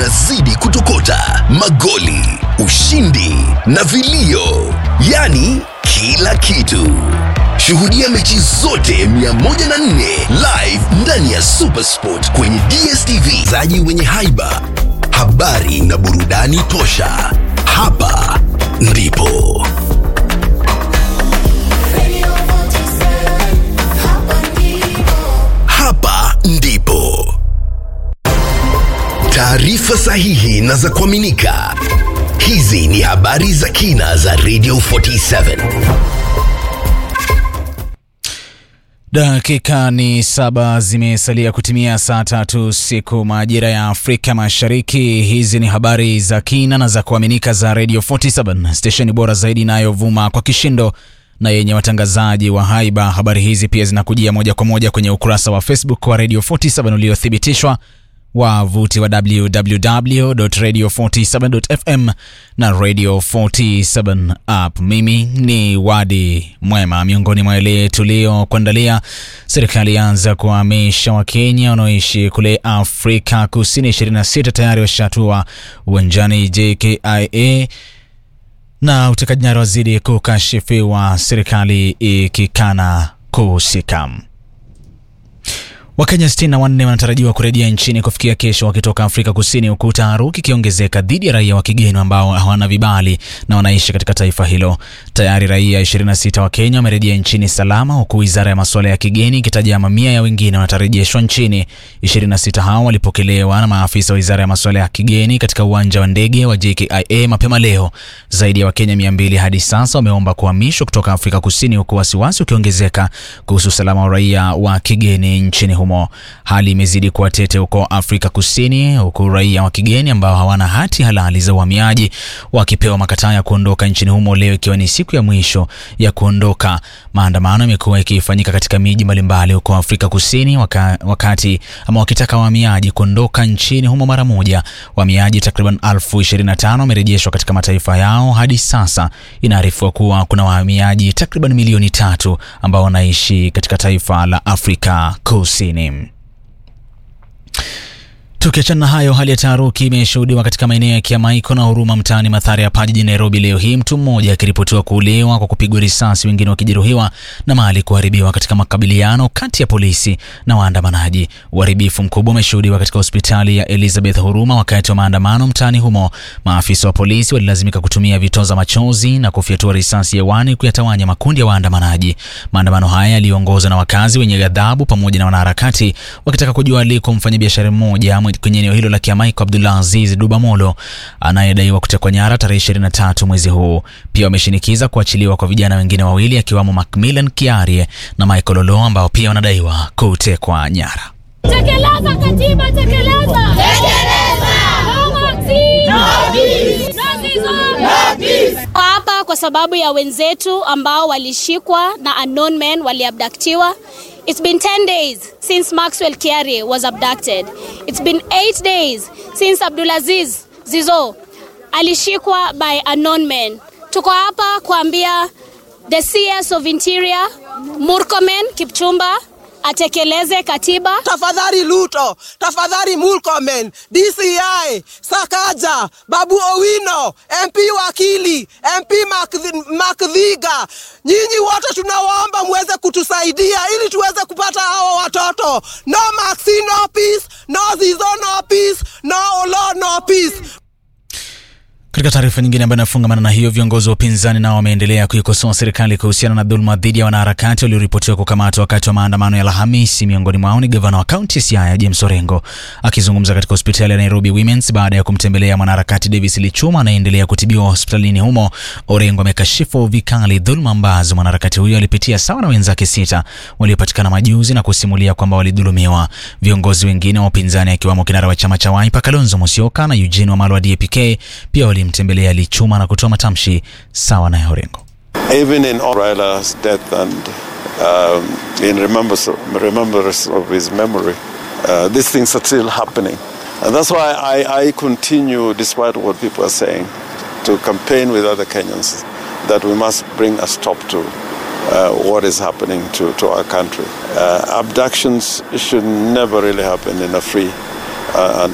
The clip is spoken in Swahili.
unazidi kutokota, magoli, ushindi na vilio, yaani kila kitu. Shuhudia mechi zote 104 live ndani ya Supersport kwenye DStv, zaji wenye haiba, habari na burudani tosha. Hapa ndipo hapa ndipo taarifa sahihi na za kuaminika. Hizi ni habari za kina za Radio 47. Dakika ni saba zimesalia kutimia saa tatu siku majira ya Afrika Mashariki. Hizi ni habari za kina na za kuaminika za Radio 47, stesheni bora zaidi inayovuma kwa kishindo na yenye watangazaji wa haiba. Habari hizi pia zinakujia moja kwa moja kwenye ukurasa wa Facebook wa Radio 47 uliothibitishwa wavuti wa www.radio47.fm na Radio 47 app. Mimi ni Wadi Mwema. Miongoni mwa yale tuliokuandalia, serikali yaanza kuhamisha Wakenya wanaoishi kule Afrika Kusini. 26 tayari washatua uwanjani JKIA na utekaji nyara wazidi kukashifiwa, serikali ikikana kuhusika. Wakenya 64 wanatarajiwa kurejea nchini kufikia kesho wakitoka Afrika Kusini, huku taharuki ikiongezeka dhidi ya raia wa kigeni ambao hawana vibali na wanaishi katika taifa hilo. Tayari raia 26 wa Kenya wamerejea nchini salama, huku wizara ya masuala ya kigeni ikitaja mamia ya wengine watarejeshwa nchini. 26 hao walipokelewa na maafisa wa wizara ya masuala ya kigeni katika uwanja wa ndege wa JKIA mapema leo. Zaidi ya Wakenya 200 hadi sasa wameomba kuhamishwa kutoka Afrika Kusini, huku wasiwasi ukiongezeka kuhusu usalama wa raia wa kigeni nchini humo. Hali imezidi kuwa tete huko Afrika Kusini, huku raia wa kigeni ambao hawana hati halali za uhamiaji wakipewa makataa ya kuondoka nchini humo, leo ikiwa ni siku ya mwisho ya kuondoka. Maandamano yamekuwa yakifanyika katika miji mbalimbali huko Afrika Kusini waka, wakati ama wakitaka wahamiaji kuondoka nchini humo mara moja. Wahamiaji takriban elfu 25 wamerejeshwa katika mataifa yao hadi sasa. Inaarifiwa kuwa kuna wahamiaji takriban milioni tatu ambao wanaishi katika taifa la Afrika Kusini. Tukiachana na hayo, hali ya taharuki imeshuhudiwa katika maeneo ya Kiamaiko na Huruma mtaani Mathare hapa jijini Nairobi leo hii, mtu mmoja akiripotiwa kuuliwa kwa kupigwa risasi, wengine wakijeruhiwa na mali kuharibiwa katika makabiliano kati ya polisi na waandamanaji. Uharibifu mkubwa umeshuhudiwa katika hospitali ya Elizabeth Huruma wakati wa maandamano mtaani humo. Maafisa wa polisi walilazimika kutumia vitoza machozi na kufyatua risasi hewani kuyatawanya makundi ya waandamanaji. Maandamano haya yaliongozwa na wakazi wenye ghadhabu pamoja na wanaharakati wakitaka kujua aliko mfanyabiashara mmoja kwenye eneo hilo la Kiamaiko Abdullah Aziz Dubamolo anayedaiwa kutekwa nyara tarehe 23 mwezi huu. Pia wameshinikiza kuachiliwa kwa vijana wengine wawili akiwamo Macmillan Kiarie na Michael Olo ambao pia wanadaiwa kutekwa nyara. Tekeleza katiba, tekeleza. Tekeleza. No Maxi. No peace. No season. No peace. Hapa kwa sababu ya wenzetu ambao walishikwa na unknown men waliabdaktiwa. It's been 10 days since Maxwell Kiarie was abducted. It's been 8 days since Abdulaziz Zizo alishikwa by unknown men. Tuko hapa kuambia the CS of Interior Murkomen Kipchumba atekeleze katiba. Tafadhali Luto, tafadhali Murkomen, DCI, Sakaja, Babu Owino, MP Wakili, MP Makdhiga, nyinyi wote tunawaomba muweze kutusaidia ili tuweze kupata hao watoto. No Maxi, no peace, no Zizo, no peace, no Olo, no peace. Katika taarifa nyingine ambayo inafungamana na hiyo, viongozi wa upinzani nao wameendelea kuikosoa serikali kuhusiana na dhuluma dhidi ya wanaharakati walioripotiwa kukamatwa wakati wa maandamano ya Alhamisi. Miongoni mwao ni gavana wa kaunti ya Siaya James Orengo. Akizungumza katika hospitali ya Nairobi Women's baada ya kumtembelea mwanaharakati Davis Lichuma anayeendelea kutibiwa hospitalini humo, Orengo amekashifu vikali dhuluma ambazo mwanaharakati huyo alipitia sawa na wenzake sita waliopatikana majuzi na kusimulia kwamba walidhulumiwa. Viongozi wengine wa upinzani akiwamo kinara wa chama cha Wiper Kalonzo Musyoka na Eugene Wamalwa wa DAP-K pia walimtembelea Lichuma na kutoa matamshi sawa na Orengo. Even in Raila's death and um, in remembrance, remembrance of his memory, uh, these things are still happening. And that's why I, I continue, despite what people are saying, to campaign with other Kenyans that we must bring a stop to uh, what is happening to, to our country. Uh, abductions should never really happen in a free uh, and